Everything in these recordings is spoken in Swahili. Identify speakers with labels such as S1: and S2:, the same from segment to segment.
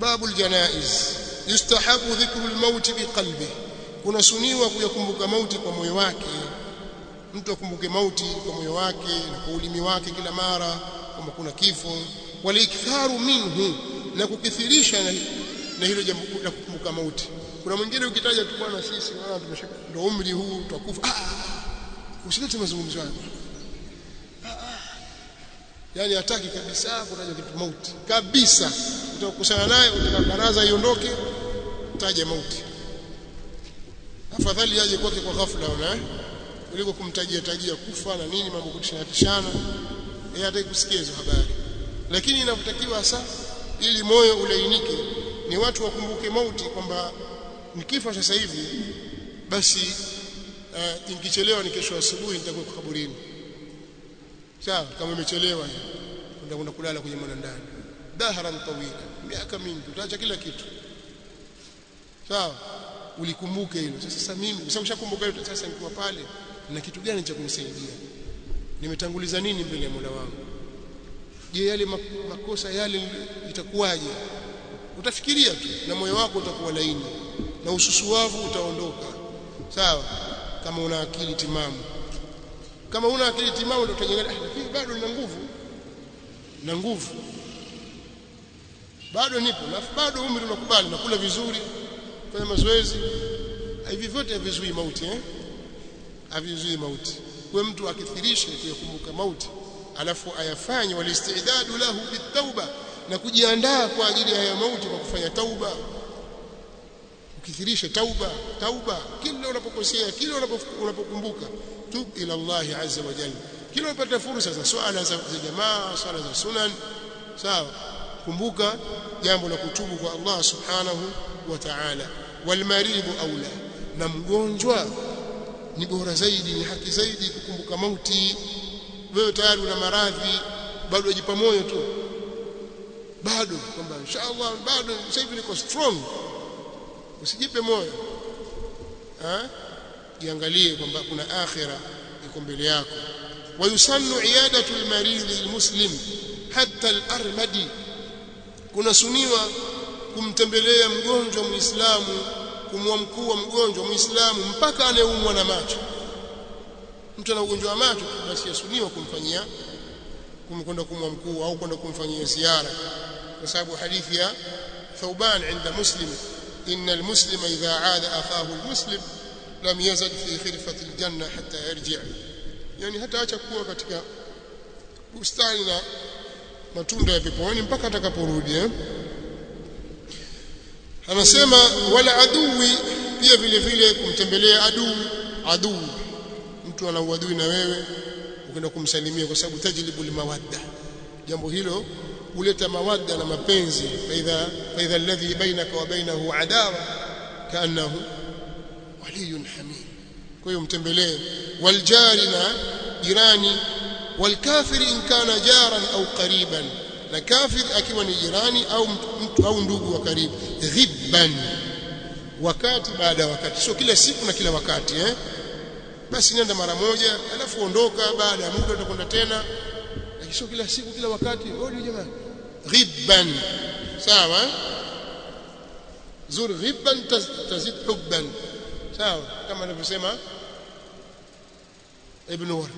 S1: babu aljanaiz yustahabu dhikru almaut biqalbi kuna suniwa kuyakumbuka mauti kwa moyo wake mtu akumbuke mauti kwa moyo wake na kwa ulimi wake kila mara kwamba kuna kifo waliktharu minhu na kukithirisha na, na hilo jambo la kukumbuka mauti kuna mwingine ukitaja tu bwana sisi wana tumeshaka ndio umri huu tutakufa ah usilete mazungumzo hayo yani hataki kabisa kutaja kitu mauti kabisa utakusana naye utaka baraza iondoke taja mauti afadhali aje kwake kwa ghafla una kuliko kumtajia tajia kufa na nini mambo kutishana tishana yeye hataki kusikia hizo habari lakini inavyotakiwa hasa ili moyo ulainike ni watu wakumbuke mauti kwamba nikifa sasa hivi basi uh, nikichelewa ni kesho asubuhi nitakuwa kaburini sawa kama umechelewa utakwenda kulala kwenye mwanandani daharan tawila miaka mingi utaacha kila kitu sawa ulikumbuke hilo sasa mimi kwa sababu ushakumbuka hilo sasa nikiwa pale na kitu gani cha kunisaidia nimetanguliza nini mbele ya Mola wangu je yale makosa yale itakuwaje utafikiria tu na moyo wako utakuwa laini na ususuwavu utaondoka sawa kama una akili timamu kama una akili timamu ndio utajenga lakini bado nina nguvu na nguvu bado nipo na bado umri unakubali nakula vizuri fanya mazoezi hivi vyote havizuii mauti eh havizuii mauti kwa mtu akithirishe kuyakumbuka mauti alafu ayafanye walistidadu lahu bitauba na kujiandaa kwa ajili ya mauti kwa kufanya tauba ukithirishe tauba tauba kila unapokosea kila unapokumbuka tub ila Allah azza wa jalla kila unapata fursa za swala za jamaa swala za sunan sawa kumbuka jambo la kutubu kwa Allah subhanahu wa ta'ala walmaribu aula na mgonjwa ni bora zaidi ni haki zaidi kukumbuka mauti wewe tayari una maradhi bado wajipa moyo tu bado kwamba inshallah bado sasa hivi niko strong usijipe moyo eh jiangalie kwamba kuna akhira iko mbele yako wayusannu iyadatu almarid almuslim hatta alarmadi kuna suniwa kumtembelea mgonjwa muislamu kumwamkua mgonjwa muislamu mpaka anayeumwa na macho mtu ana ugonjwa wa macho basi yasuniwa kumfanyia kumkwenda kumwamkua au kwenda kumfanyia ziara kwa sababu hadithi ya Thauban inda Muslim إن المسلم إذا عاد أخاه المسلم لم يزل في خلفة الجنة حتى يرجع يعني hata acha kuwa katika bustani na matunda ya peponi mpaka atakaporudi eh anasema wala adui pia vile vile kumtembelea adui adui mtu ana uadui na wewe ukienda kumsalimia kwa sababu tajlibu limawadda jambo hilo huleta mawadda na mapenzi faidha faidha alladhi bainaka wa bainahu adawa kaannahu waliyun hamim kwa hiyo mtembelee waljari na jirani walkafiri in kana jaran au qariban na kafir akiwa ni jirani au mtu au ndugu wa karibu ghibban wakati baada ya wakati sio kila siku na kila wakati eh basi nenda mara moja alafu ondoka baada ya muda utakwenda tena lakini sio kila siku kila wakati wewe jamaa ghibban sawa zur ghibban tazid hubban sawa kama anavyosema ibn ward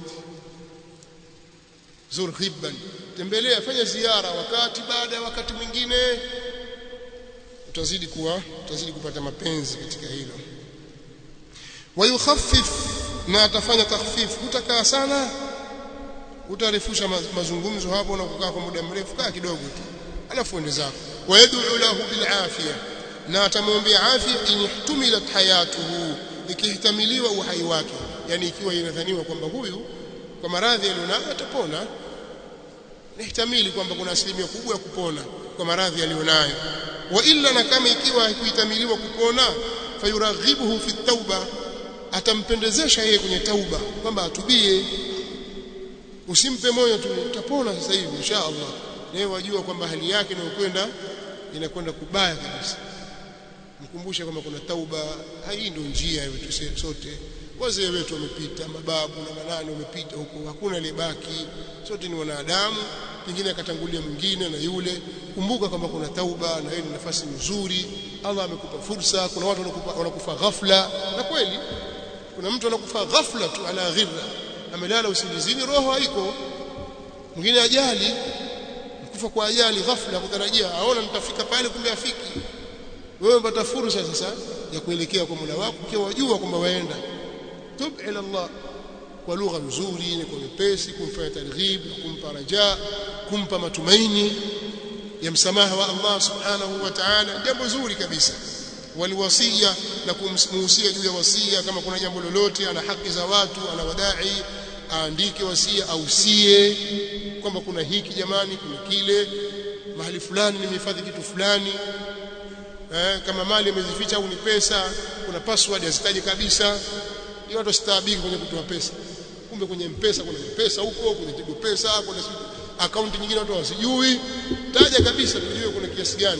S1: zur ghibban tembelea fanya ziara wakati baada ya wakati mwingine utazidi kuwa utazidi kupata mapenzi katika hilo wayukhaffif na atafanya takhfif utakaa sana utarefusha mazungumzo hapo na kukaa kwa muda mrefu kaa kidogo tu alafu ende zako wayad'u lahu bil afia na atamwombea afya inihtumilat hayatuhu ikihtamiliwa uhai wake yani ikiwa inadhaniwa kwamba huyu kwa maradhi alionayo atapona nihtamili kwamba kuna asilimia kubwa ya kupona kwa maradhi alionayo wa illa na kama ikiwa haikuitamiliwa kupona fayuraghibuhu fi tauba atampendezesha yeye kwenye tauba kwamba atubie usimpe moyo tu utapona sasa hivi inshallah naye wajua kwamba hali yake inayokwenda inakwenda kubaya kabisa mkumbushe kwamba kuna tauba hii ndio njia yetu sote wazee wetu wamepita mababu na manani wamepita huko hakuna aliyebaki sote ni wanadamu pengine akatangulia mwingine na yule kumbuka kwamba kuna tauba na hiyo ni nafasi nzuri Allah amekupa fursa kuna watu wanakufa wanakufa ghafla na kweli kuna mtu anakufa ghafla tu ala ghirra amelala usingizini roho haiko mwingine ajali kufa kwa ajali ghafla kutarajia aona nitafika pale kumbe afiki wewe unapata fursa sasa ya kuelekea kwa Mola wako ukiwa wajua kwamba waenda tub ila Allah kwa lugha nzuri na kwa mepesi kumfanya targhib na kumpa raja kumpa matumaini ya msamaha wa Allah subhanahu wa ta'ala jambo zuri kabisa waliwasia na kumhusia juu ya wasia kama kuna jambo lolote ana haki za watu ana wadai aandike wasia ausie kwamba kuna hiki jamani kuna kile mahali fulani nimehifadhi kitu fulani eh, kama mali amezificha au ni pesa kuna password azitaje kabisa ni watu staabiki kwenye kutoa pesa kumbe kwenye mpesa kuna pesa huko kwenye tigo pesa kuna akaunti nyingine watu wasijui taja kabisa tujue kuna kiasi gani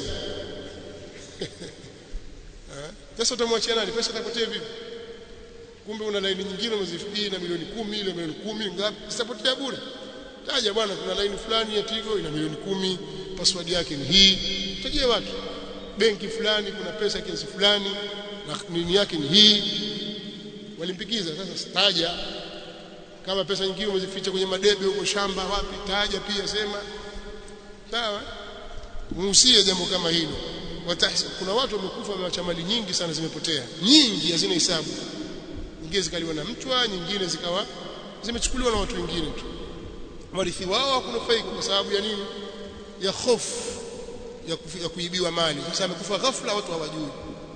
S1: sasa utamwachia nani pesa itapotea vipi kumbe una laini nyingine umezifikia na milioni kumi ile milioni kumi ngapi zitapotea bure taja bwana kuna laini fulani ya Tigo ina milioni kumi password yake ni hii tajie watu benki fulani kuna pesa kiasi fulani na nini yake ni hii walimpikiza sasa taja kama pesa nyingine umezificha kwenye madebe huko shamba wapi taja pia sema sawa muhusie jambo kama hilo Watahsi, kuna watu wamekufa wameacha mali nyingi sana zimepotea nyingi hazina hisabu nyingine zikaliwa na mtwa nyingine zikawa zimechukuliwa na watu wengine tu warithi wao hakunufaika kwa sababu ya nini ya hofu ya, kufi, ya kuibiwa mali sasa amekufa ghafla watu hawajui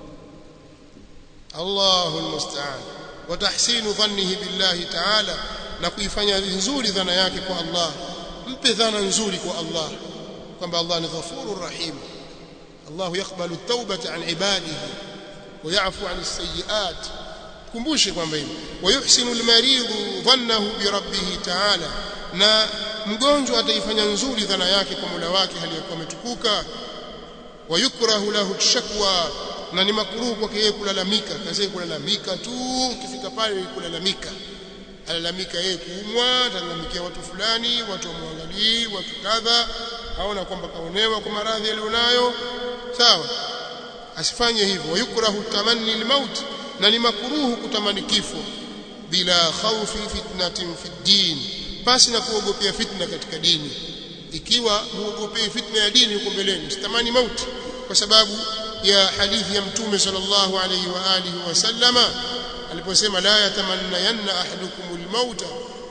S1: Allahu almusta'an wa tahsinu dhannihi billahi ta'ala na kuifanya nzuri dhana yake kwa Allah mpe dhana nzuri kwa Allah kwamba Allah ni ghafurur rahim Allah yakbalu at-taubata an ibadihi wa ya'fu 'an as-sayyi'at kumbushe kwamba hivi wayuhsinu almaridhu dhannahu bi rabbih ta'ala na mgonjwa ataifanya nzuri dhana yake kwa Mola wake hali yakuwa ametukuka wayukrahu lahu shakwa na ni makruhu kwake yeye kulalamika kazi kulalamika tu ukifika pale kulalamika alalamika yeye kuumwa atalalamikia watu fulani watu wamwangalii watu kadha aona kwamba kaonewa kwa maradhi alionayo sawa asifanye hivyo wayukrahu tamanni almaut na ni makruhu kutamani kifo bila khawfi fitnatin fi din pasi na kuogopea fitna katika dini ikiwa huogopei fitna ya dini huko mbeleni msitamani mauti kwa sababu ya hadithi ya mtume sallallahu alayhi wa alihi wasallama aliposema la yatamanna yanna ahadukumul mauta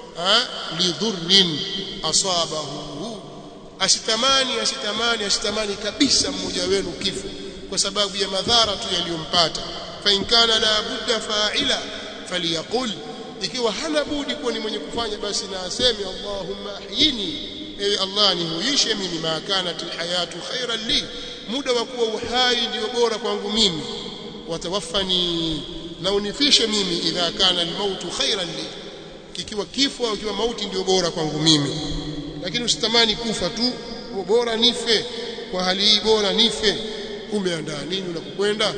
S1: lidhurrin asabahu asitamani asitamani asitamani kabisa mmoja wenu kifo kwa sababu ya madhara tu yaliyompata fa in kana la budda fa'ila falyaqul ikiwa hana budi kuwa ni mwenye kufanya basi na aseme Allahumma ahyini ewe Allah nihuishe mimi ma kanat alhayatu khairan li muda wa kuwa uhai ndio bora kwangu mimi watawaffani na unifishe mimi idha kana almautu khairan li kikiwa kifo au kiwa mauti ndio bora kwangu mimi lakini usitamani kufa tu bora nife kwa hali hii bora nife umeandaa nini unakokwenda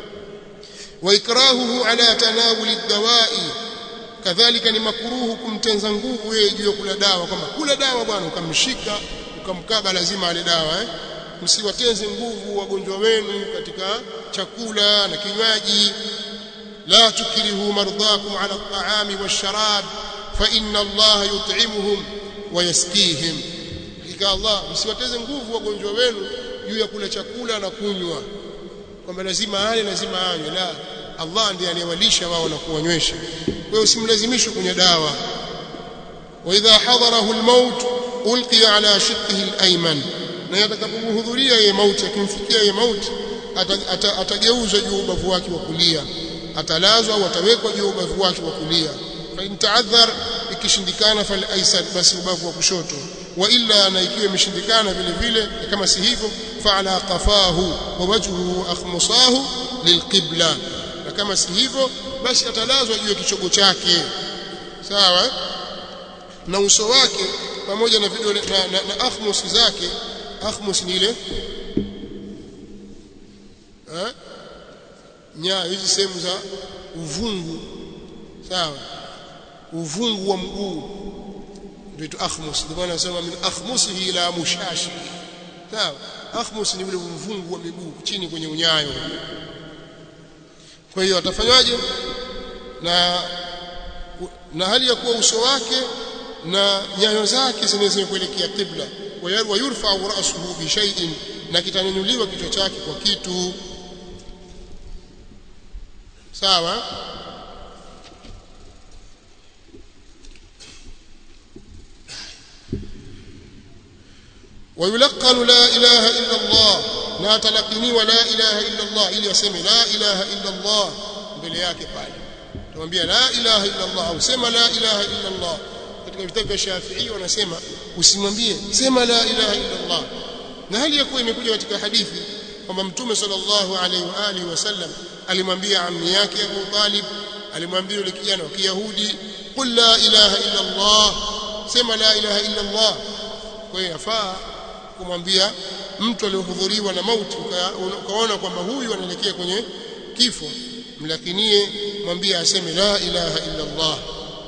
S1: wa ikrahuhu ala tanawuli dawai kadhalika ni makuruhu kumtenza nguvu yeye juu ya kula dawa kwamba kula dawa bwana ukamshika ukamkaba lazima ale dawa eh msiwatenze nguvu wagonjwa wenu katika chakula na kinywaji la tukrihu mardhakum ala at-ta'ami wash-sharab fa inna Allah yut'imuhum wa yaskihim hakika Allah msiwateze nguvu wagonjwa wenu juu ya kula chakula na kunywa kwamba lazima ale lazima anywe la Allah ndiye anayewalisha wao na kuwanywesha kwa hiyo usimlazimishe kunywa dawa wa idha hadarahu al-maut ulqiya ala shiqqihi al-ayman na atakapohudhuria yeye mauti akimfikia yeye mauti atageuzwa juu ubavu wake wa kulia atalazwa au atawekwa juu ubavu wake wa kulia fa in ta'adhar ikishindikana fal aysar basi ubavu wa kushoto wa illa na ikiwa imeshindikana vile vile kama si hivyo fa ala qafahu wa wajhuhu akhmusahu lilqibla na kama si hivyo basi atalazwa juu ya kichogo chake sawa na uso wake pamoja na vidole na, na, na akhmus zake akhmus ni ile eh nya hizi sehemu za uvungu sawa uvungu wa mguu vitu akhmus ndio maana nasema min akhmusihi ila mushashi sawa akhmus ni ule mvungu wa miguu chini kwenye unyayo kwa hiyo atafanywaje na na hali ya kuwa uso wake na nyayo zake zinaweza kuelekea qibla wa yurfa ra'suhu bi shay'in na kitanyanyuliwa kichwa chake kwa kitu sawa ويلقن لا إله إلا الله لا تلقني ولا إله إلا الله ili aseme la ilaha illa Allah mbele yake pale tumwambia la ilaha illa Allah au sema la ilaha illa Allah katika vitabu vya Shafi'i wanasema usimwambie sema la ilaha illa Allah na hali yakuwa imekuja katika hadithi kwamba mtume sallallahu alaihi wa alihi wasallam alimwambia ammi yake Abu Talib alimwambia yule kijana wa Kiyahudi qul la ilaha illa Allah sema la ilaha illa Allah kwa hiyo yafaa kumwambia mtu aliyohudhuriwa na mauti ukaona kwamba huyu anaelekea kwenye kifo mlakinie mwambie aseme la ilaha illa Allah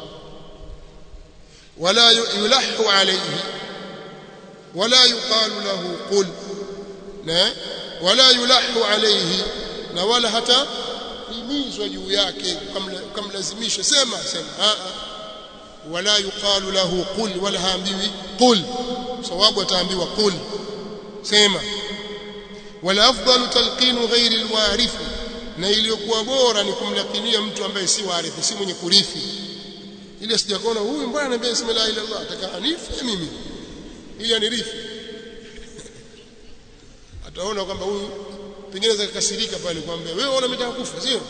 S1: wala yulahu alayhi wala yuqalu lahu qul na wala yulahu alayhi na wala hata himizwa juu yake kamlazimisha sema sema wala yuqalu lahu qul wala haambiwi qul sawabu ataambiwa qul sema wala afdalu talqinu ghairi alwarith na iliyokuwa bora ni kumlakinia mtu ambaye si warithi si mwenye kurithi ili asijakona huyu mbona anambia sema la ilaha illallah ataka anife mimi ili anirithi ataona kwamba huyu pengine zakakasirika pale kwamba wewe una mitaka kufa sio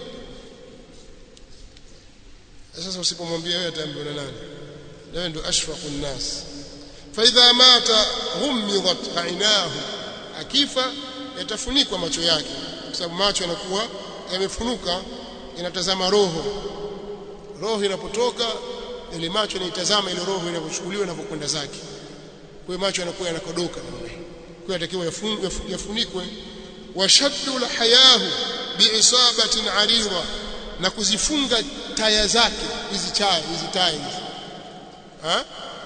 S1: sasa usipomwambia wewe ataambiwa na nani wewe ndio ashfaqun nas fa idha mata ghumidat ainahu akifa yatafunikwa macho yake kwa sababu macho yanakuwa yamefunuka yanatazama roho roho inapotoka ile macho yanaitazama ile roho inapochukuliwa inapokwenda zake kwa hiyo macho yanakuwa yanakodoka kwa hiyo yatakiwa yafunikwe washaddu lahayahu biisabatin arida na kuzifunga taya zake hizi chaya hizi taya hizi ha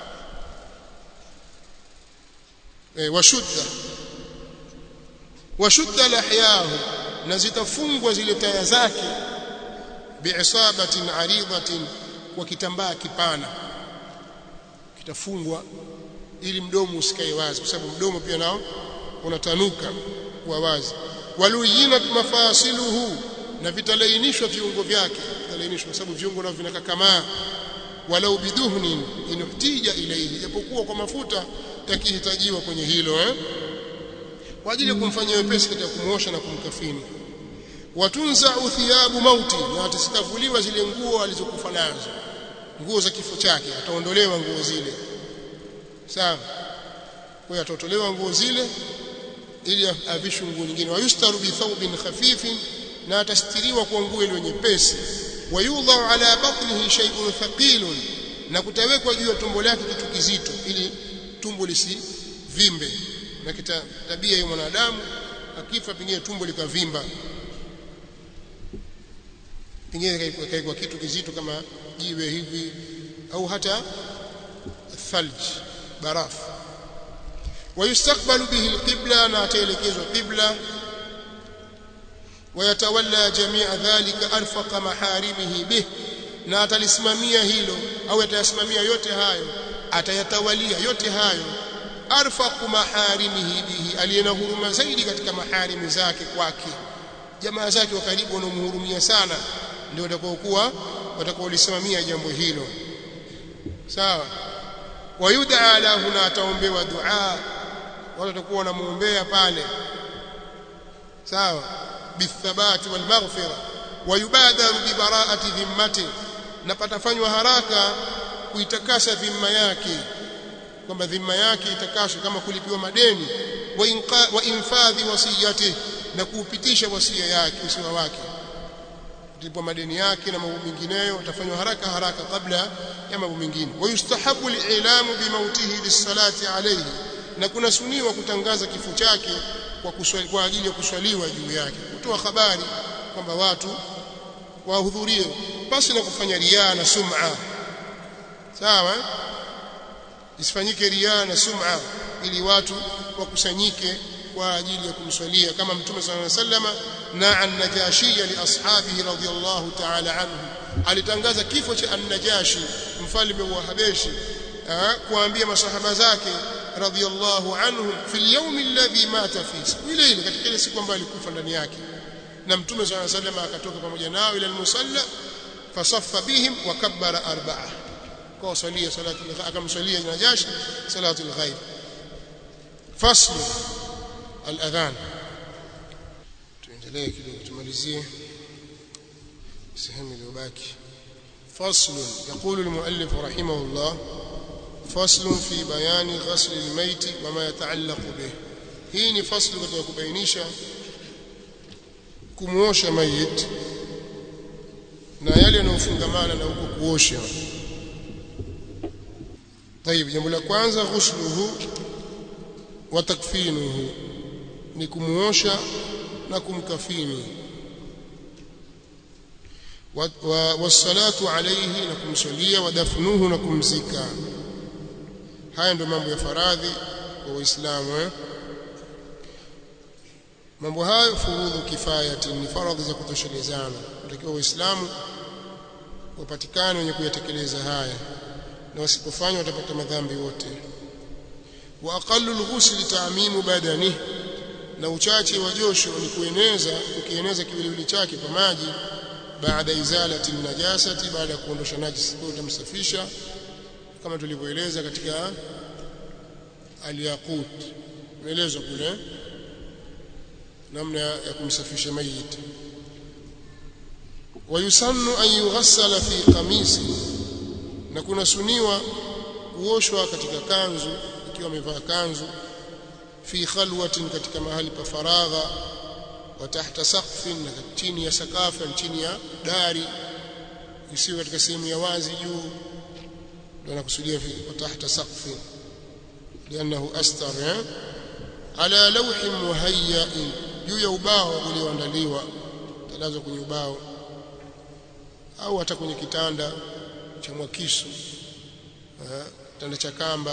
S1: e, washudda washudda lahyahu na zitafungwa zile taya zake biisabatin aridatin kwa kitambaa kipana kitafungwa ili mdomo usikae wazi kwa sababu mdomo pia nao unatanuka kwa wazi waluyinat mafasiluhu na vitalainishwa viungo vyake vitalainishwa kwa sababu viungo navyo vinakakamaa walau biduhnin inuhtija ilayhi japokuwa kwa mafuta yakihitajiwa kwenye hilo eh? kwa ajili ya kumfanyia wepesi katika kumuosha na kumkafini watunza thiyabu mauti na atasikavuliwa zile nguo alizokufa nazo nguo za kifo chake ataondolewa nguo zile sawa kwa hiyo atatolewa nguo zile ili avishwe nguo nyingine wayustaru bi thawbin khafifin na atastiriwa kwa nguo ile nyepesi wayudhau ala batnihi shay'un thaqilun na kutawekwa juu ya tumbo lake kitu kizito ili tumbo lisivimbe na kita tabia ya mwanadamu akifa pengine tumbo likavimba pengine kaikwa kitu kizito kama jiwe hivi au hata thalj barafu ويستقبل به القبلة na ataelekezwa qibla ويتولى جميع ذلك أرفق محارمه به na atalisimamia hilo au atayasimamia yote hayo atayatawalia yote hayo arfaqu maharimihi bihi aliyena huruma zaidi katika maharimi zake kwake jamaa zake wa karibu wanaomhurumia sana ndio watakaokuwa watakaolisimamia jambo hilo sawa wayud'a lahu na ataombewa dua watu watakuwa wanamuombea pale sawa bithabati wal maghfira wayubadaru bi bara'ati dhimmati na patafanywa haraka kuitakasa dhimma yake kwamba dhimma yake itakaswe kama kulipiwa madeni wa, inqa, wa infadhi wasiyati na kuupitisha wasia yake usiwa wake kulipwa madeni yake na mambo mengineyo utafanywa haraka haraka kabla ya mambo mengine wayustahabu lilamu bimautihi lisalati alayhi na kuna suniwa kutangaza kifo chake kwa kuswali, kwa ajili ya kuswaliwa juu yake kutoa habari kwamba watu wahudhurie basi na kufanya riaa na sum'a sawa isifanyike riaa na sum'a ili watu wakusanyike kwa ajili ya kumswalia kama mtume sallallahu alaihi wasallam na an-najashi li ashabihi radiyallahu ta'ala anhu alitangaza kifo cha an-najashi mfalme wa habeshi kuambia masahaba zake radiyallahu anhum fil yawm alladhi mata fi ile ile katika ile siku ambayo alikufa ndani yake na mtume sallallahu alaihi wasallam akatoka pamoja nao ila al-musalla fasaffa bihim wa kabbara arba'a kwa salia salatu akamsalia najashi salatu al-ghaib fasl al-adhan tuendelee kidogo tumalizie sehemu iliyobaki فصل يقول المؤلف رحمه الله فصل في بيان غسل الميت وما يتعلق به hii ni fasli katika kubainisha kumuosha mayit na yale yanayofungamana na huko kuosha طيب jambo la kwanza ghusluhu wa takfinuhu ni kumuosha na kumkafini والصلاه عليه na kumswalia wadafnuhu na kumzika haya ndio mambo ya faradhi kwa waislamu eh mambo hayo furudhu kifayati ni faradhi za kutoshelezana natakiwa waislamu wapatikane wenye kuyatekeleza haya na wasipofanya watapata madhambi wote wa aqallu al-ghusl ta'mimu badanihi na uchache wa josho ni kueneza ukieneza kiwiliwili chake kwa maji baada izalati najasati baada ya kuondosha najisi kwa utamsafisha kama tulivyoeleza katika al-yaqut maelezo kule namna ya kumsafisha mayit wayusannu an yughassala fi qamisi na kuna suniwa kuoshwa katika kanzu ikiwa amevaa kanzu fi khalwatin katika mahali pa faragha wa tahta saqfin na chini ya sakafu chini ya dari isiyo katika sehemu ya wazi juu ndio nakusudia fi wa tahta saqfin lianahu astar eh? ala lawhin muhayyain juu ya ubao ulioandaliwa talazwa kwenye ubao au hata kwenye kitanda cha mwakisu kitanda cha kamba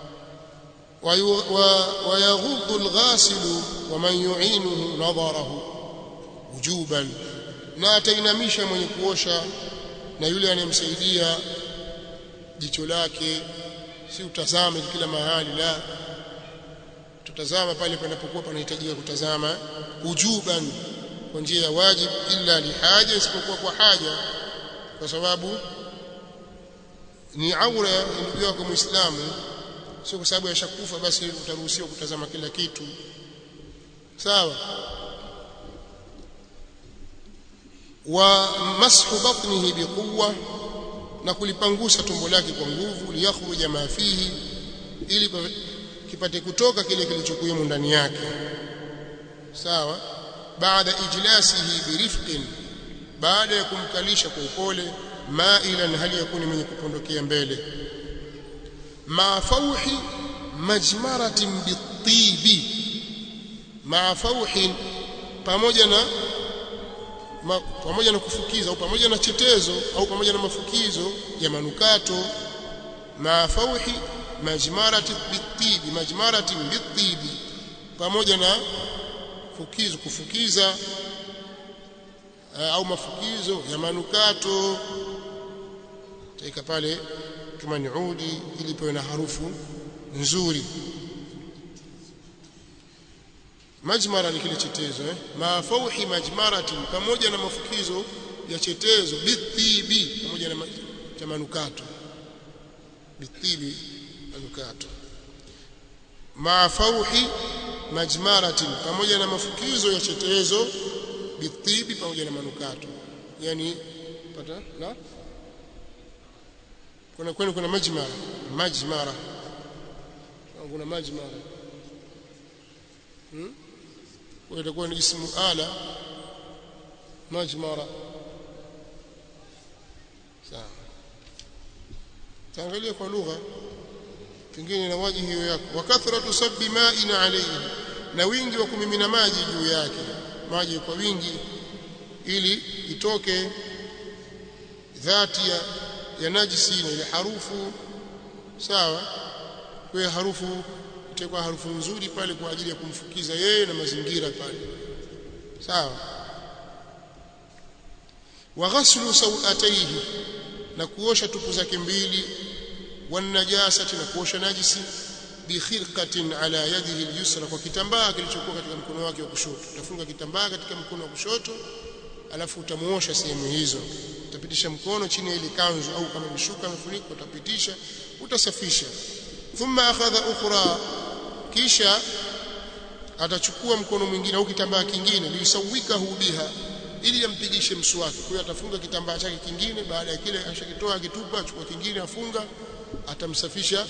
S1: ويغض الغاسل ومن يعينه نظره وجوبا na atainamisha mwenye kuosha na yule anayemsaidia jicho lake si utazame kila mahali la tutazama pale panapokuwa panahitajika kutazama ujuban kwa njia ya wajib illa lihaja isipokuwa kwa haja kwa sababu ni aura ya ndugu yako muislamu sio kwa sababu yashakufa basi utaruhusiwa kutazama kila kitu sawa wa mashu batnihi biquwa na kulipangusa tumbo lake kwa nguvu liyakhruja ma fihi ili kipate kutoka kile kilichokuwemo ndani yake sawa baada ijlasihi birifqin baada ya kumkalisha kwa upole mailan hali yakuni mwenye kupondokea mbele ma fauhi majmaratin bitibi ma fauhin pamoja na ma, pamoja na kufukiza au pamoja na chetezo au pamoja na mafukizo ya manukato ma fauhi majmaratin bitibi majmaratin bitibi pamoja na fukizo kufukiza au mafukizo ya manukato taika pale kama ni udi ili pewe na harufu nzuri majmara ni kile chetezo eh mafauhi majmaratin pamoja na mafukizo ya chetezo bithibi pamoja na cha manukato bithibi manukato mafauhi majmaratin pamoja na mafukizo ya chetezo bithibi pamoja na manukato yani pata na kuna kwenu kuna majmara majmara kuna majmara hmm? kwa itakuwa ni ismu ala majmara sawa taangalia kwa lugha pengine na waji hiyo yako wa kathratu sabbi ma'in alayhi na wingi wa kumimina maji juu yake maji kwa wingi ili itoke dhati ya, ya najisi na ile harufu sawa kwa hiyo harufu itakuwa harufu nzuri pale kwa ajili ya kumfukiza yeye na mazingira pale sawa wa ghaslu sawataihi na kuosha tupu zake mbili wanajasati na kuosha najisi bi khirqatin ala yadihi al-yusra kwa kitambaa kilichokuwa katika mkono wake wa kushoto utafunga kitambaa katika mkono wa kushoto alafu utamuosha sehemu hizo utapitisha mkono chini ya ile kanzu au kama mishuka mfuniko utapitisha utasafisha thumma akhadha ukhra kisha atachukua mkono mwingine au kitambaa kingine lisawikahu biha ili ampigishe mswaki kwa hiyo atafunga kitambaa chake kingine baada ya kile ashakitoa akitupa achukua kingine afunga atamsafisha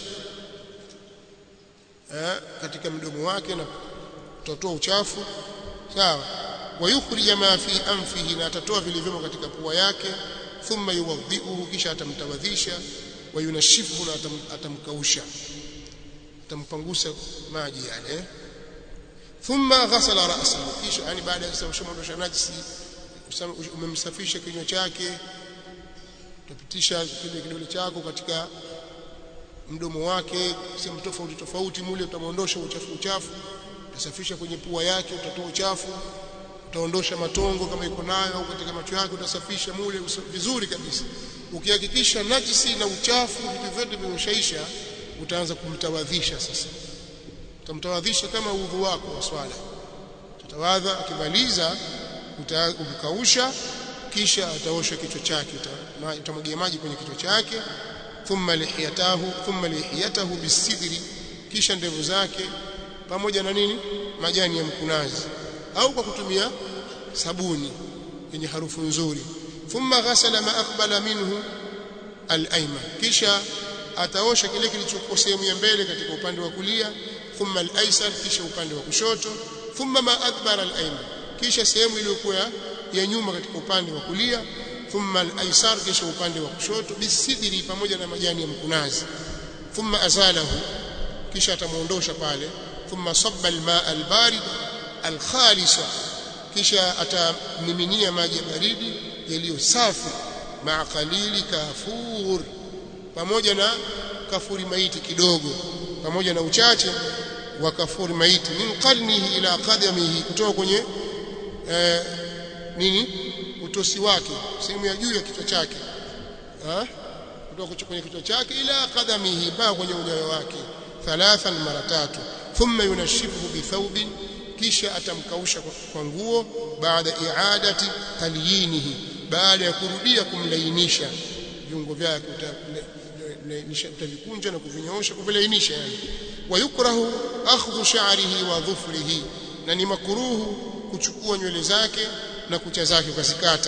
S1: eh, katika mdomo wake na kutotoa uchafu sawa wayukhrij ma fi anfihi na atatoa vilivyomo katika pua yake thumma yuwadhi'uhu kisha atamtawadhisha wayunashifu na atam, atamkausha atampangusa maji yale eh? thumma ghasala ra'sahu kisha yani baada ya kushamondosha najisi umemsafisha kinywa chake utapitisha kile kidole chako katika mdomo wake sehemu tofauti tofauti mule utamwondosha uchafu uchafu utasafisha kwenye pua yake utatoa uchafu utaondosha matongo kama iko nayo au katika macho yake utasafisha mule vizuri kabisa ukihakikisha najisi na uchafu vitu vyote vimeshaisha utaanza kumtawadhisha sasa utamtawadhisha kama udhu wako wa swala utawadha akimaliza utakausha kisha ataosha kichwa chake utamwagia maji kwenye kichwa chake thumma lihiyatahu thumma lihiyatahu bisidri kisha ndevu zake pamoja na nini majani ya mkunazi au kwa kutumia sabuni yenye harufu nzuri thumma ghasala ma aqbala minhu al-ayman kisha ataosha kile kilichokuwa sehemu ya mbele katika upande wa kulia thumma al-aysar kisha upande wa kushoto thumma ma adbara al-ayman kisha sehemu iliyokuwa ya nyuma katika upande wa kulia thumma al-aysar kisha upande wa kushoto bisidri pamoja na majani ya mkunazi thumma azalahu kisha atamuondosha pale thumma sabba al-maa al-barid al-khalisa kisha atamiminia maji ya baridi yaliyo safi maa qalili kafur pamoja na kafuri maiti kidogo pamoja na uchache wa kafuri maiti min qarnihi ila qadamihi kutoka kwenye eh, nini utosi wake sehemu ya juu ya kichwa chake ah kutoka kwenye kichwa chake ila qadamihi mpaka kwenye unyayo wake thalathan mara tatu thumma yunashifuhu bithawbin kisha atamkausha kwa nguo baada iadati talyinihi baada ya kurudia kumlainisha viungo vyake utavikunja na kuvinyoosha kuvilainisha yani wayukrahu akhdhu sha'rihi wa dhufrihi na ni makruhu kuchukua nywele zake na kucha zake ukazikata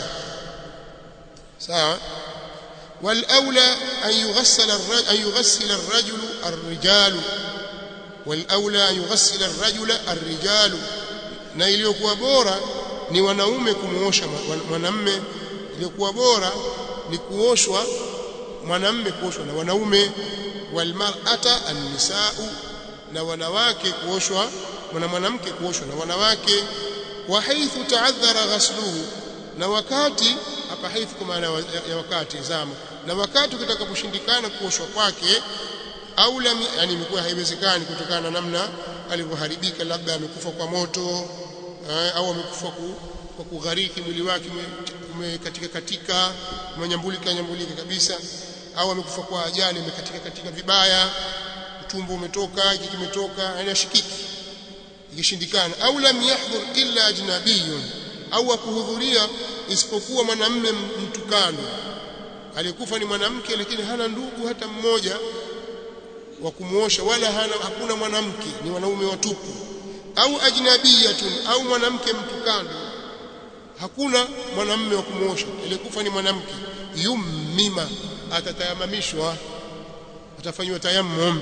S1: sawa والاولى ان يغسل الرجل ان يغسل الرجل الرجال والاولى ان يغسل الرجل الرجال na iliyokuwa bora ni wanaume kumuosha mwanamme iliyokuwa bora ni kuoshwa mwanamme kuoshwa na wanaume walmar'ata an-nisa'u na wanawake kuoshwa na mwanamke kuoshwa na wanawake wa haithu ta'adhara ghasluhu na wakati hapa haithu kwa maana ya wakati zama na wakati kitakaposhindikana kuoshwa kwake au lam yani imekuwa haiwezekani kutokana na namna alivyoharibika labda amekufa kwa moto eh, au amekufa ku, kwa kughariki mwili wake umekatika katika umenyambulika nyambulika kabisa au amekufa kwa ajali imekatika katika vibaya utumbo umetoka hiki kimetoka yani ashikiki ikishindikana au lam yahdhur illa ajnabiyun au akuhudhuria isipokuwa mwanamme mtukano aliyekufa ni mwanamke lakini hana ndugu hata mmoja wa kumuosha wala hana hakuna mwanamke ni wanaume watupu au ajnabiyatun au mwanamke mtukano hakuna mwanamme wa kumuosha aliyekufa ni mwanamke yummima atatayamamishwa atafanywa tayammum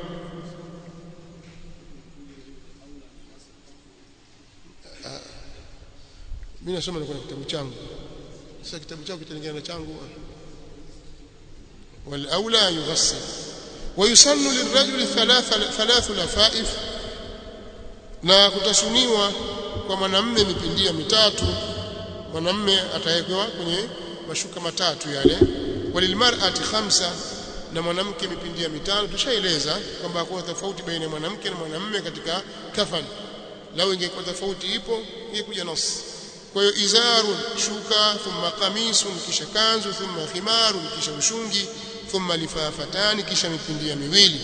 S1: mimi nasoma kwenye kitabu changu sasa kitabu chako kitalingana na changu والاولى يغسل ويسن للرجل ثلاث ثلاث لفائف na kutasuniwa kwa mwanamume mipindia mitatu mwanamume atawekewa kwenye mashuka matatu yale walilmar'ati khamsa na mwanamke mipindia mitano tushaeleza kwamba hakuna tofauti baina ya mwanamke na mwanamume katika kafani lau ingekuwa tofauti ipo ingekuja nas kwa hiyo izarun shuka thumma qamisun kisha kanzu thumma khimarun kisha ushungi thumma lifafatani kisha mipindia miwili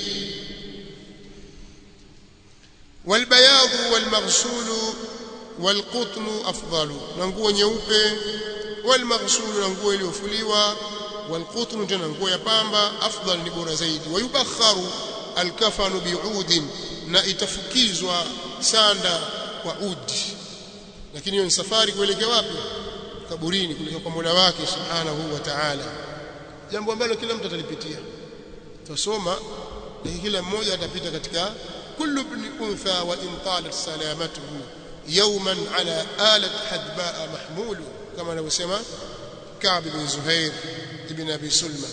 S1: والبياض والمغسول والقطن أفضل نغو nyeupe والمغسول نغو iliyofuliwa والقطن tena nguo ya pamba afdal ni bora zaidi wayubakharu alkafanu bi'ud na itafukizwa sanda kwa udi lakini hiyo ni safari kuelekea wapi kaburini kuelekea kwa Mola wake subhanahu wa ta'ala jambo ambalo kila mtu atalipitia tusoma na kila mmoja atapita katika kullu ibn untha wa in talat salamatuhu yawman ala alat hadba mahmul kama anavyosema Ka'b bin Zuhair ibn Abi Sulma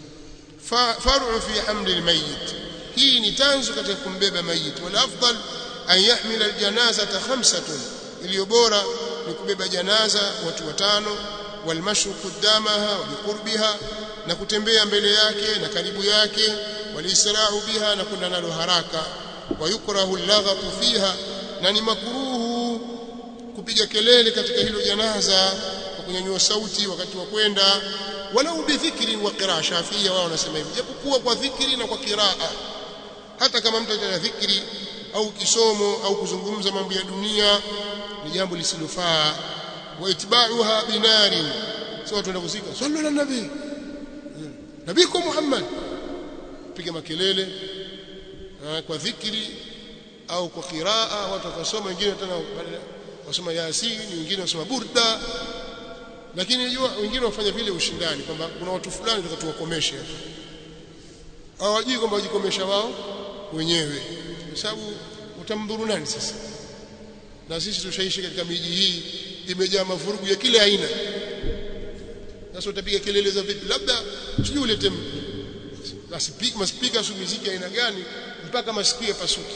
S1: far'u fi hamli almayyit hii ni tanzu katika kumbeba mayit wal afdal an yahmila aljanazata khamsatun iliyo bora ni kubeba janaza watu watano walmashu qudamaha wa biqurbiha na kutembea mbele yake na karibu yake walisrahu biha na kwenda nalo haraka wayukrahu allaghatu fiha na ni makruhu kupiga kelele katika hilo janaza kwa kunyanyua sauti wakati wa kwenda walau bidhikri wa qiraa shafia wao wanasema hivi japokuwa kwa dhikri na kwa qiraa hata kama mtu atana dhikri au kisomo au kuzungumza mambo ya dunia ni jambo lisilofaa wa itba'uha binarin sio watu wanaenda kuzika sallu ala nabii nabiko Muhammad piga makelele kwa dhikri au kwa qiraa watu wakasoma wengine tena wasoma yasin wengine wasoma burda lakini unajua wengine wafanya vile ushindani kwamba kuna watu fulani tutakatuwakomesha hawajui kwamba wajikomesha wao wenyewe kwa sababu utamdhuru nani sasa na sisi tushaishi katika miji hii imejaa mavurugu ya kila aina sasa utapiga kelele za vipi labda sijui ulete maspika maspika su muziki aina gani mpaka masikio yapasuke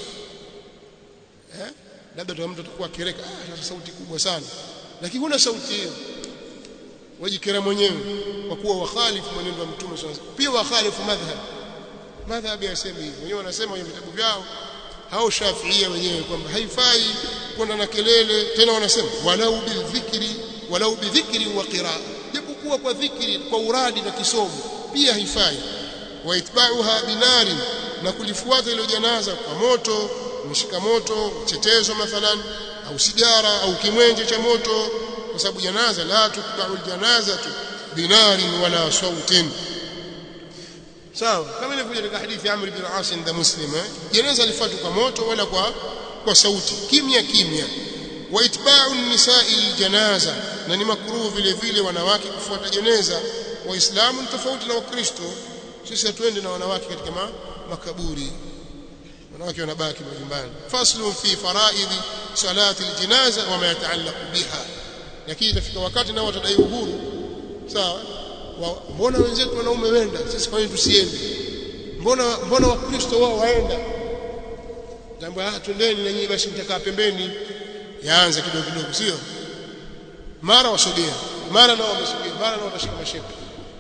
S1: eh labda tu mtu atakuwa kereka ah sauti kubwa sana lakini huna sauti hiyo wajikera mwenyewe kwa kuwa wakhalifu mwenendo wa mtume sallallahu alaihi pia wakhalifu madhhab madhhab yasema hivyo wenyewe wanasema kwenye vitabu vyao hao shafiia wenyewe kwamba haifai kwenda na kelele tena wanasema walau bidhikri walau bidhikri wa qiraa japokuwa kwa dhikri kwa uradi na kisomo pia haifai wa itba'uha binari na kulifuata ile janaza kwa moto mshika moto chetezo mathalan au sigara au kimwenje cha moto kwa sababu janaza la tutba'u aljanazatu binarin wala sautin sawa kama ilivyokuja katika hadithi ya Amr ibn al-As inda Muslim eh janaza lifuatwa kwa moto wala kwa kwa sauti kimya kimya wa itba'u nisai janaza na ni makruhu vile vile wanawake kufuata jeneza waislamu ni tofauti na wakristo sisi hatuende na wanawake katika ma, makaburi wanawake wanabaki majumbani faslu fi faraidhi salati aljanaza wa ma yataallaqu biha lakini itafika wakati nao watadai uhuru sawa mbona wenzetu wanaume wenda sisi kwa nini tusiende mbona mbona wakristo wao waenda jambo ah twendeni na nyinyi basi mtakaa pembeni yaanze kidogo kidogo sio mara wasogea mara nao wamesogea mara nao watashika mashepe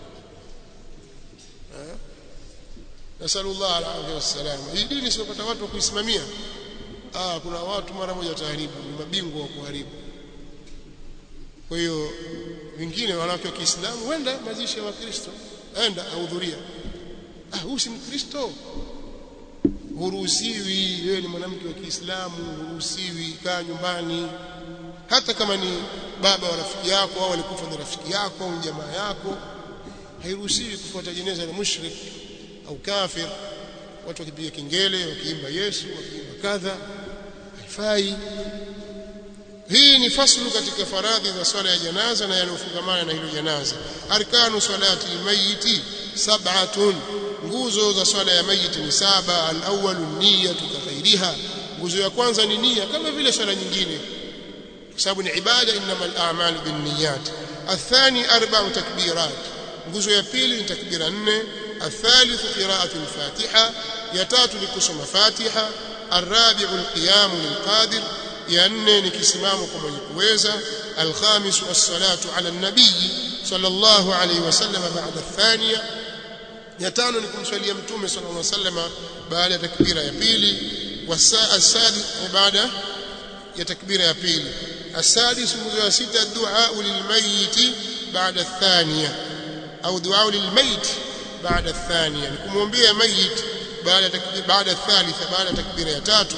S1: nasallallahu alaihi wasallam hii dini sipata watu wa kuisimamia ah kuna watu mara moja wataharibu ni mabingwa wa kuharibu kwa hiyo wengine wanawake wa Kiislamu wenda mazishi ya Wakristo enda ahudhuria ah huyu si Mkristo huruhusiwi wewe ni mwanamke wa Kiislamu huruhusiwi kaa nyumbani hata kama ni baba wa rafiki yako au alikufa na rafiki yako au jamaa yako hairuhusiwi kufuata jeneza la mushrik au kafir watu wakipiga kengele wakiimba Yesu wakiimba kadha haifai hii ni faslu katika faradhi za swala ya janaza na yanayofungamana na hilo janaza arkanu salati almayiti sab'atun nguzo za swala ya mayiti ni saba al-awwalu niyyatu kaghairiha nguzo ya kwanza ni nia kama vile swala nyingine kwa sababu ni ibada innamal a'malu binniyat athani arba'u takbirat nguzo ya pili ni takbira nne الثالث قراءة الفاتحة يتات لكسم فاتحة الرابع القيام للقادر يأني نكسمام كما يكويزا الخامس الصلاة على النبي صلى الله عليه وسلم بعد الثانية ya tano ni kumswalia mtume sallallahu alaihi wasallam baada ya takbira ya pili wasaa asadi baada ya takbira ya pili السادس wa sita الدعاء للميت بعد الثانية أو دعاء للميت بعد الثانية نكمومبيا ميت بعد تكبير بعد الثالثة بعد تكبير يا تاتو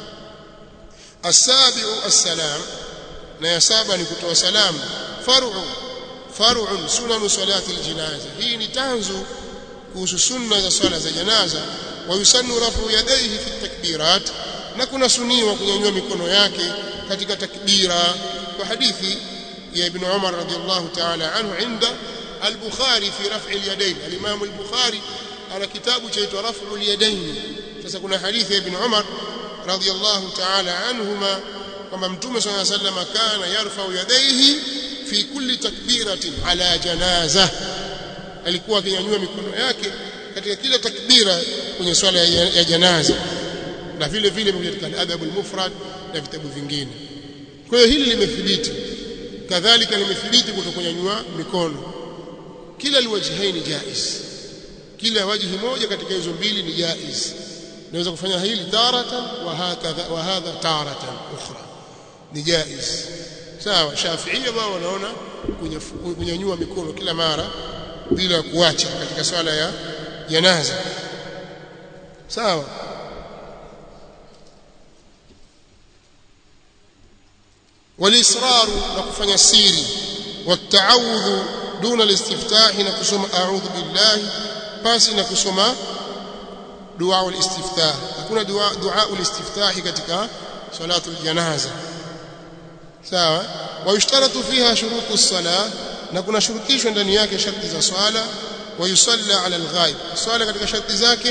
S1: السابع السلام na ya saba ni kutoa salamu far'u far'un sunan salati aljinaza hii ni tanzu kuhusu sunna za swala za janaza wa yusannu rafu yadayhi fi takbirat na kuna suniwa kunyanyua mikono yake katika takbira kwa hadithi ya ibn Umar radiyallahu ta'ala anhu inda al-Bukhari fi raf'i al-yadayn al-Imam al-Bukhari ana kitabu chaitwa raf'u al-yadayn sasa kuna hadithi ya ibn Umar radiyallahu ta'ala anhuma kwamba mtume صلى الله عليه وسلم kana yarfa'u yadayhi fi kulli takbiratin ala janaza alikuwa akinyanyua mikono yake katika kila takbira kwenye swala ya, ya janaza na vile vile katika adab al-mufrad na vitabu vingine kwa hiyo hili limethibiti kadhalika limethibiti kutokunyanyua mikono kila liwajhaini jaiz kila wajhi moja katika hizo mbili ni jaiz naweza kufanya hili taratan wa hakadha wa hadha taratan ukhra ni jaiz sawa shafiia wao wanaona kunyanyua mikono kila mara bila kuacha katika swala ya janaza sawa والاصرار نكفanya siri والتعوذ دون الاستفتاح نكسم اعوذ بالله basi na kusoma dua ulistiftah hakuna dua dua ulistiftah katika salatu aljanaza sawa wayushtaratu fiha shurutu as-salah na kuna shurutishwa ndani yake sharti za swala wayusalla ala al-ghaib swala katika sharti zake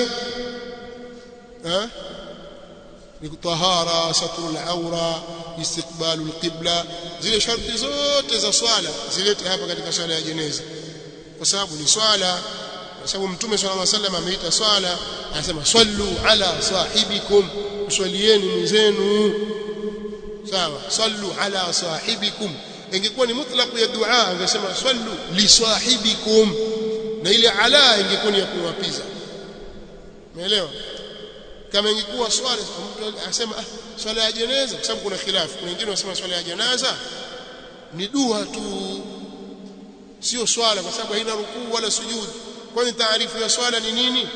S1: eh ni tahara satru al-awra istiqbalu al-qibla zile sharti zote za swala zilete hapa katika swala ya jeneza kwa sababu ni swala kwa sababu mtume swalla Allah wasallam ameita swala anasema sallu ala sahibikum swalieni mwenzenu sawa sallu ala sahibikum ingekuwa ni mutlaq ya dua angesema sallu li sahibikum na ile ala ingekuwa ni ya kuwapiza umeelewa kama ingekuwa swala mtu anasema ah, swala ya jeneza kwa sababu kuna khilafu kuna wengine wanasema swala ya janaza ni dua tu sio swala kwa sababu haina rukuu wala sujud kwani taarifu ya swala ni nini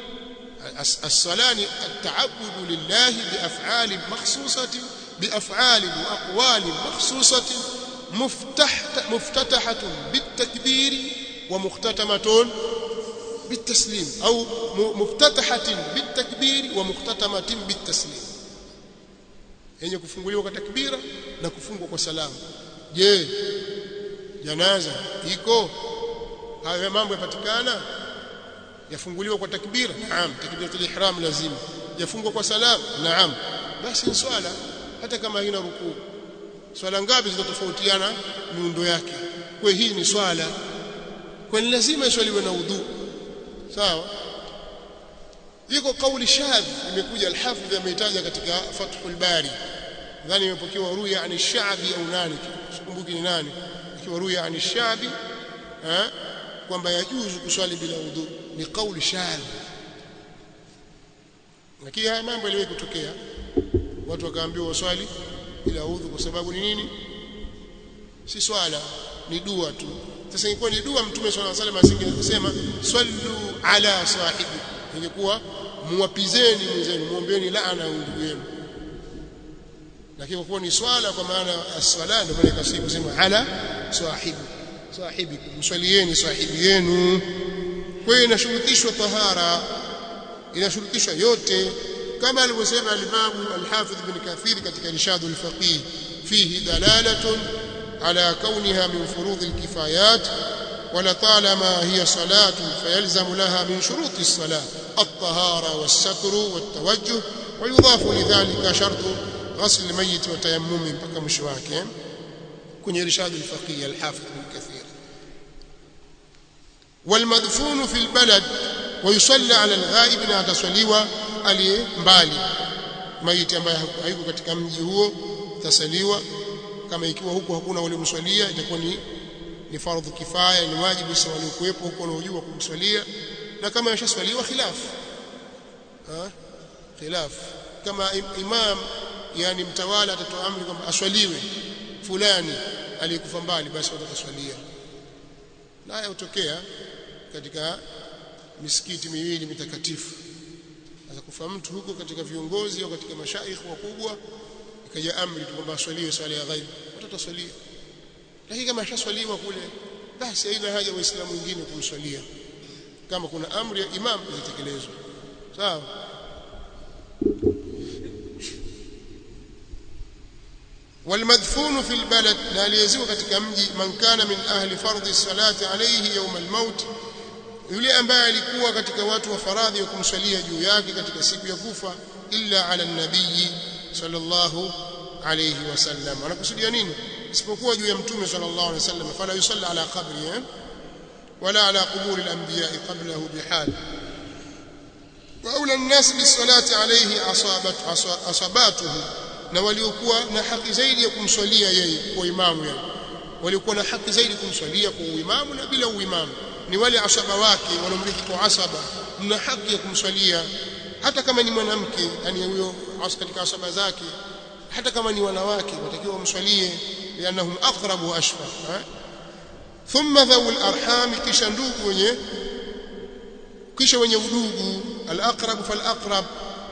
S1: الصلاه التعبد لله بافعال مخصوصه بافعال واقوال مخصوصه مفتح مفتتحه بالتكبير ومختتمه بالتسليم او مفتتحه بالتكبير ومختتمه بالتسليم yenye kufunguliwa kwa takbira na kufungwa kwa salamu je janaza iko hayo mambo yapatikana yafunguliwa kwa takbira naam takbiratul ihram lazima yafungwa kwa salamu naam basi ni swala hata kama haina rukuu swala ngapi zitatofautiana miundo yake kwa hii ni swala kwa ni lazima iswaliwe na udhu sawa iko kauli shadh imekuja al-hafidh ameitaja katika fathul bari nadhani imepokewa ruya ani shabi au nani sikumbuki ni nani ikiwa ruya ani shabi eh kwamba yajuzu kuswali bila udhu ni kauli shadh lakini haya mambo yaliwahi kutokea watu wakaambiwa waswali bila udhu kwa sababu ni nini si swala ni dua tu sasa ingekuwa ni dua mtume swalla salam asingesema sallu ala sahibi ingekuwa muwapizeni mwenzenu muombeeni laana ndugu yenu lakini kwa kuwa ni swala kwa maana as-sala ndio maana ikasibu kusema ala sahibi sahibi mswalieni sahibi yenu kwa hiyo inashurutishwa tahara inashurutishwa yote kama alivyosema al-Imam al-Hafidh ibn Kathir katika Irshad al-Faqih fihi dalalatun على كونها من فروض الكفايات ولطالما هي صلاة فيلزم لها من شروط الصلاة الطهارة والستر والتوجه ويضاف لذلك شرط غسل الميت وتيمم mpaka mwisho wake kwenye irshad al-faqih al-hafidh ibn kathir والمدفون في البلد ويصلى على الغائب na ataswaliwa aliye mbali maiti ambaye hayuko katika mji huo tasaliwa kama ikiwa huko hakuna wale mswalia itakuwa ni ni fardhu kifaya ni wajibu sasa waliokuwepo huko wanaojua kumswalia na kama yashaswaliwa khilaf ha khilaf kama imam yani mtawala atatoa amri kwamba aswaliwe fulani aliyekufa mbali basi wataswalia naye hutokea katika misikiti miwili mitakatifu sasa kufa mtu huko katika viongozi au katika mashaikh wakubwa ikaja amri tu kwamba aswaliwe swala ya ghaib watataswalia lakini kama ashaswaliwa kule basi haina haja waislamu wengine kumswalia kama kuna amri ya imam itekelezwe sawa والمدفون في البلد لا ليزوا katika mji man kana min ahli fardhi salati alayhi yawm al-maut yule ambaye alikuwa katika watu wa faradhi wa kumswalia juu yake katika siku ya kufa illa ala nabii sallallahu alayhi wasallam anakusudia nini isipokuwa juu ya mtume sallallahu alayhi wasallam fala yusalla ala qabri eh? wala ala qubur al-anbiya qablahu bihal واولى الناس بالصلاه عليه اصابت اصاباته na waliokuwa na haki zaidi ya kumswalia yeye kwa imamu yeye waliokuwa na haki zaidi kumswalia kwa uimamu na bila uimamu ni wale asaba wake wanaomrithi kwa asaba mna haki ya kumswalia hata kama ni mwanamke yani huyo katika asaba zake hata kama ni wanawake watakiwa wamswalie lianahum aqrabu wa ashfa thumma dhawul arham kisha ndugu wenye kisha wenye udugu al-aqrab fal-aqrab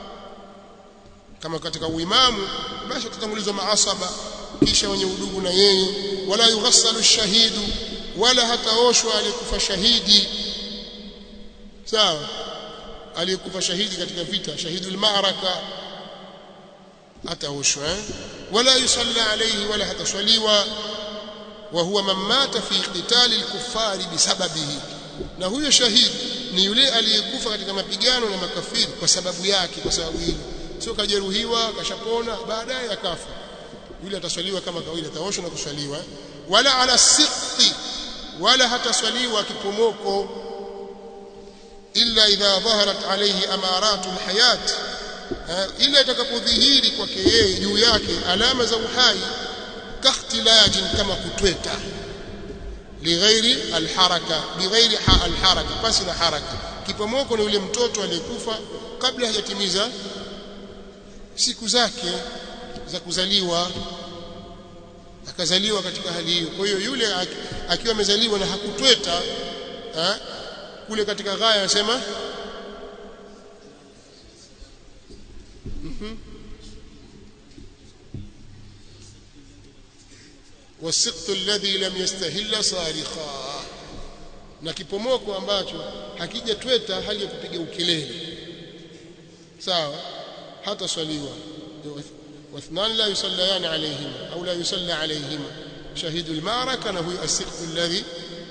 S1: kama katika uimamu basi tutangulizwa maasaba kisha wenye udugu na yeye wala yughassalu shahidu wala hataoshwa aliyekufa shahidi sawa aliyekufa shahidi katika vita shahidul ma'raka hataoshwa eh? wala yusalla alayhi wala hataswaliwa wa huwa man mata fi qitali al-kuffari bisababihi na huyo shahidi ni yule aliyekufa katika mapigano na makafiri kwa sababu yake kwa sababu hilo sio kajeruhiwa kashapona baadaye akafa yule ataswaliwa kama kawaida ataoshwa na kuswaliwa wala ala siqti wala hataswaliwa kipomoko illa idha dhaharat alayhi amaratu alhayat ila itakapodhihiri kwake yeye juu yake alama za uhai kakhtilajin kama kutweta lighairi alharaka bighairi alharaka basi na haraka kipomoko ni yule mtoto aliyekufa kabla hajatimiza siku zake za kuzaliwa akazaliwa katika hali hiyo kwa hiyo yule akiwa amezaliwa na hakutweta ha? kule katika ghaya anasema والسقط الذي لم يستهل صارخا na kipomoko ambacho hakijatweta hali ya kupiga ukelele sawa hata swaliwa واثنان لا يصليان عليهما أو لا يصلى عليهما شهيد المعركة هو السقف الذي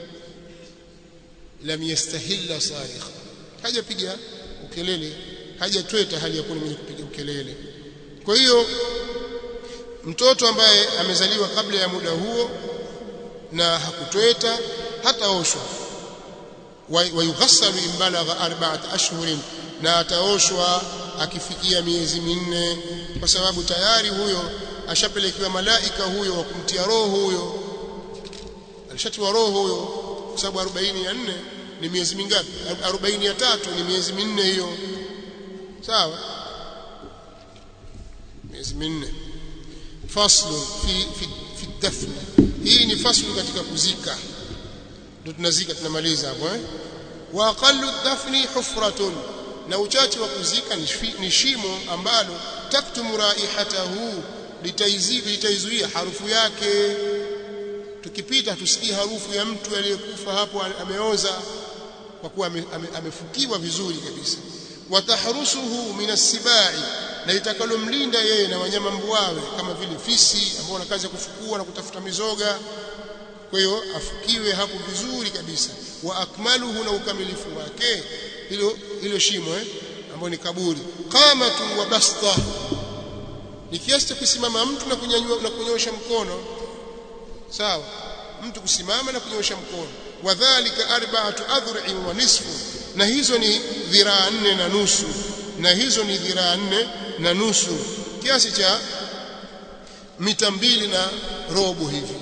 S1: لم يستهل صارخا haja piga ukelele hajatweta hali ya kuwa mwenye kupiga ukelele kwa hiyo mtoto ambaye amezaliwa kabla ya muda huo na hakutweta hataoshwa wayughassalu in balagha arba'at ashhurin na ataoshwa akifikia miezi minne kwa sababu tayari huyo ashapelekewa malaika huyo wa kumtia roho huyo alishatiwa roho huyo kwa sababu 44 ni miezi mingapi 43 ni miezi minne hiyo sawa miezi minne faslu fi fi, fi dafn hii ni faslu katika kuzika ndio tunazika tunamaliza hapo eh wa aqallu dafni hufratun na uchache wa kuzika ni shimo ambalo taktumu raihatahu litaizuia harufu yake tukipita tusikie harufu ya mtu aliyekufa hapo ameoza kwa kuwa amefukiwa vizuri kabisa watahrusuhu min asibai na itakalomlinda yeye na wanyama mbuawe kama vile fisi ambao wana kazi ya kufukua na kutafuta mizoga kwa hiyo afukiwe hapo vizuri kabisa wa akmaluhu na ukamilifu wake hilo hilo shimo eh ambalo ni kaburi qamatu wa basta ni kiasi cha kusimama mtu na kunyanyua na kunyosha mkono sawa mtu kusimama na kunyosha mkono wadhālika arba'atu adhru'in wa nisfu na hizo ni dhiraa nne na nusu na hizo ni dhiraa nne na nusu kiasi cha mita mbili na robo hivi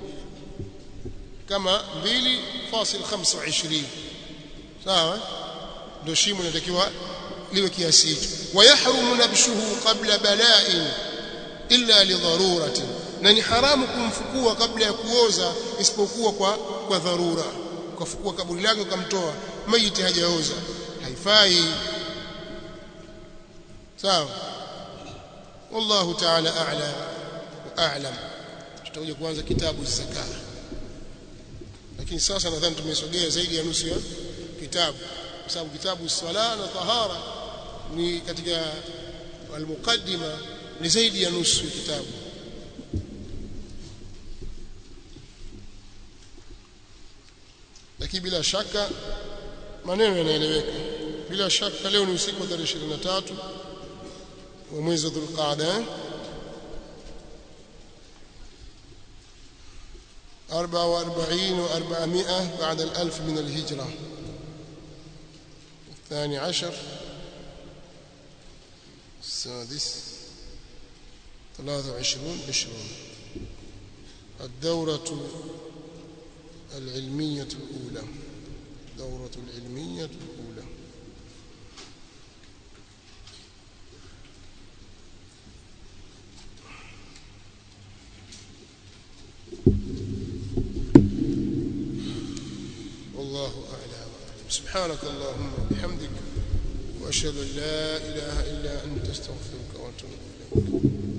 S1: kama 2.25 sawa ndio shimo linatakiwa liwe kiasi hicho wayahrumu nabshuhu qabla bala'in illa lidharuratin na ni haramu kumfukua kabla ya kuoza isipokuwa kwa kwa dharura ukafukua kaburi lake ukamtoa maiti hajaoza haifai sawa wallahu ta'ala a'la wa a'lam tutakuja kuanza kitabu zaka lakini sasa nadhani tumesogea zaidi ya nusu ya kitabu kwa sababu kitabu swala na tahara ni katika almuqaddima ni zaidi ya nusu ya kitabu lakini bila shaka maneno yanaeleweka bila shaka leo ni usiku wa tarehe 23 wa mwezi wa Dhulqaada أربعة وأربعين وأربعمائة بعد الألف من الهجرة الثاني عشر السادس ثلاثة وعشرون عشرون الدورة العلمية الأولى الدورة العلمية الأولى والله أعلى وأعلم سبحانك اللهم وبحمدك وأشهد أن لا إله إلا أنت استغفرك وأتوب إليك